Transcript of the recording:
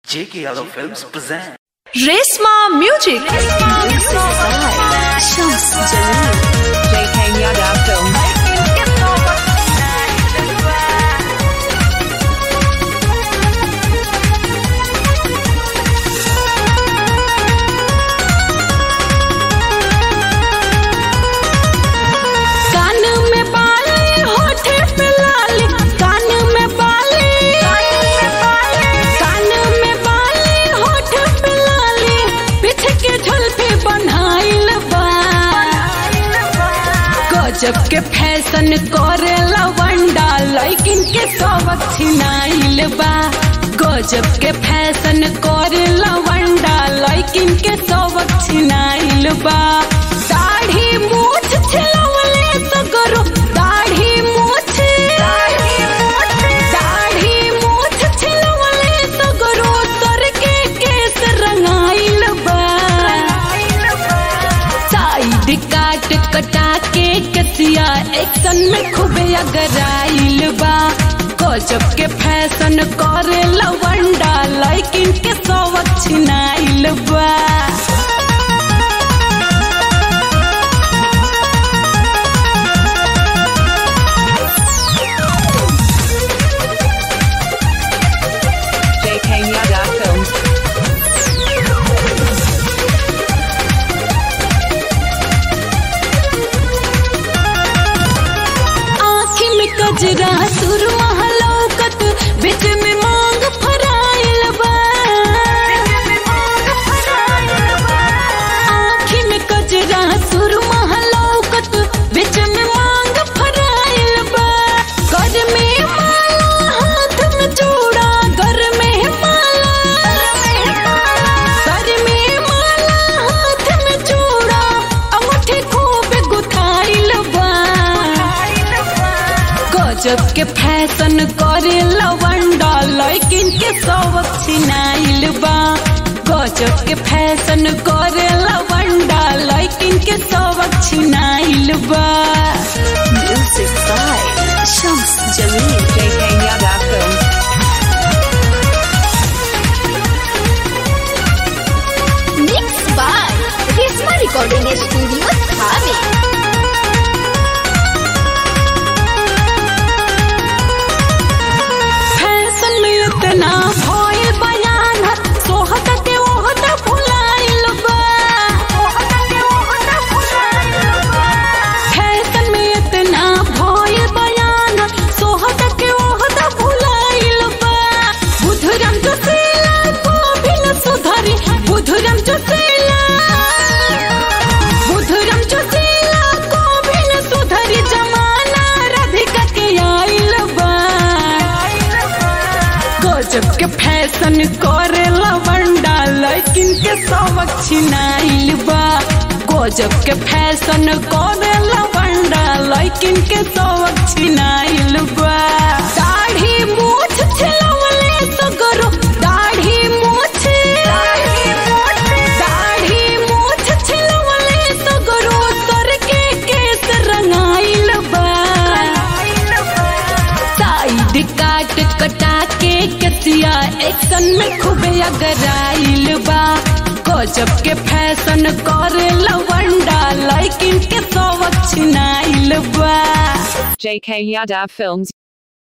J.K. Yadav Films present. Resma Music. Shams Jalil. JK Yadav Film. कान में बाली होठे पे लाली कान में बाली कान में बाली होठे पे लाली पीठ के झुलफी बनाइल बा गजब के फैशन करे लवंडा लैकिन के सबक छिनाइल बा गजब के फैशन करे लवंडा लैकिन के सबक छिनाइल बा दाढ़ी मूछ छिलवले सगरो दाढ़ी मूछ दाढ़ी मूछ छिलवले सगरो सर के केस रंगाइल बा साइड काट कटा के कसिया एक्शन में खूबे अगराइल बा गजब के फैशन करे लवंडा लैकिन के सबक छिनाइल बा JK Yadav Film. आँखी में कजरा सुरमा लौकत बीच में मांग फराइल बा आँखी में कजरा सुरमा लौकत बीच में मांग फराइल बा घर में माला हाथ में चूड़ा घर में माला घर में माला हाथ में चूड़ा अंगूठी खूब गुथाइल बा गजब के फैशन करे लवंडा लैकिन के सबक छिनाइल बा गजब के फैशन करे लवंडा लैकिन के सबक छिनाइल बा music by Shams Jamil JK Yadav Film. Mix by Reshma recording studio थाने फैशन में इतना भइल बयान सोहत के ओहत भुलाइल बा फैशन में इतना भइल बयान सोहत के ओहत भुलाइल बा बुधरम जोशीला को भी न सुधरी बुधरम जोशीला बुधरम जोशीला को भी न सुधरी जमाना राधिका के आइल बा गजब के फैशन करे लवंडा लैकिन के सबक छिनाइल बा गजब के फैशन करे लवंडा लैकिन के सबक छिनाइल बा दाढ़ी मूछ छिलवले सगरो दाढ़ी मूछ दाढ़ी मूछ छिलवले सगरो सर के केस रंगाइल बा साइड काट कटा के कसिया एक्शन में खूबे अगराइल बा गजब के फैशन करे लवंडा लैकिन के सबक छिनाइल बा JK Yadav Films.